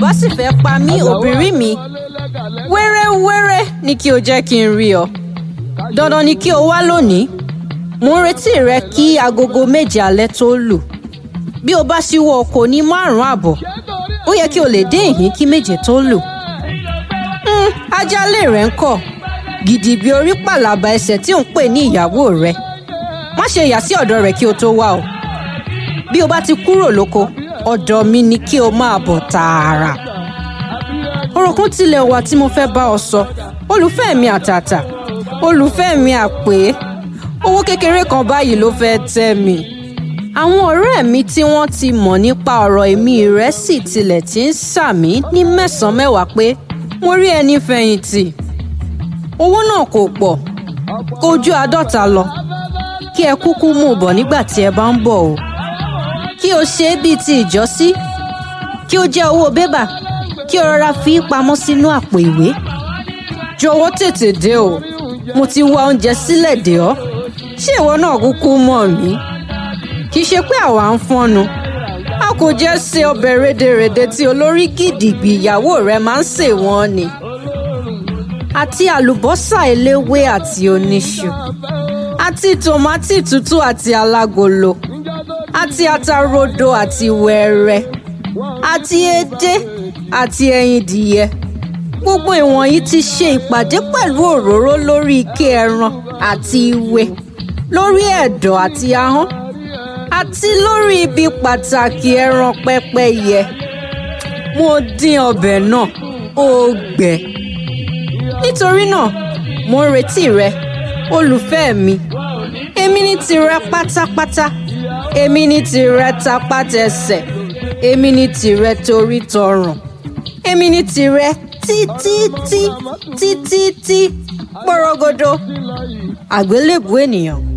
bá sì fẹ́ pa mí òbírí mi wẹ́rẹ́wẹ́rẹ́ ni kí o jẹ́ kí n rí ọ dandan ni kí o wá lónìí mo ń retí rẹ kí agogo méje alẹ́ tó lù bí o bá ṣíwọ́ oko ní márùn-ún àbọ̀ ó yẹ kí o lè dé ìhín kí méje tó lù Hmm, ajálẹ̀ rẹ̀ ń kọ̀ gidigbi orí pàlàbà ẹsẹ̀ tí ò ń pè ní ìyàwó rẹ̀ má ṣe yà sí ọ̀dọ̀ rẹ̀ kí o tó wá o bí o bá ti kúrò lóko ọ̀dọ̀ mi ni kí o máa bọ̀ tààrà ọ̀rọ̀ kan tilẹ̀ wà tí mo fẹ́ bá ọ sọ olùfẹ́ mi àtàtà olùfẹ́ mi àpè owó kékeré kan báyìí ló fẹ́ tẹ́ mi àwọn ọ̀rẹ́ mi tí wọ́n ti mọ̀ nípa ọ̀rọ̀ èmi rẹ̀ sì tilẹ̀ ti ń sàmí ní mẹ́sàn-án mẹ́wàá pé mo rí ẹni fẹ̀yìntì owó náà kò pọ̀ kò ju àádọ́ta lọ kí ẹ kúkú mú un bọ̀ nígbà tí ẹ bá ń bọ̀ o kí o ṣe é bíi ti ìjọ́sí kí o jẹ́ owó bébà kí o rọra fi í pamọ́ sínú àpò ìwé jọ̀wọ́ tètè dé o mo ti wá oúnjẹ sílẹ̀ dè ọ́ ṣé ìwọ náà kúkú mọ̀ mí kì í ṣe pé àwa ń fọ́nu a kò jẹ́ ṣe ọbẹ̀ rédèrèdè tí olórí gidigbi ìyàwó rẹ máa ń sè wọ́n ni àti àlùbọ́sà eléwé àti oníṣu àti tòmátì tútù àti alágolo àti ata rodo àti wẹ́rẹ́ àti edé àti ẹyin dìyẹ gbogbo ìwọ̀nyí ti ṣe ìpàdé pẹ̀lú òróró lórí ike ẹran àti ìwé lórí ẹ̀dọ̀ àti ahọ́n àti lórí ibi pàtàkì ẹran pẹ́pẹ́yẹ mo dín ọbẹ̀ náà ó gbẹ nítorí náà mo ń retí rẹ olùfẹ́ mi èmi ní tirẹ pátápátá èmi ní tirẹ tapátẹsẹ̀ èmi ní tirẹ torí tọrùn èmi ní tirẹ títítí títítí pọ́rọ́gọ́dọ́ àgbélébùú ènìyàn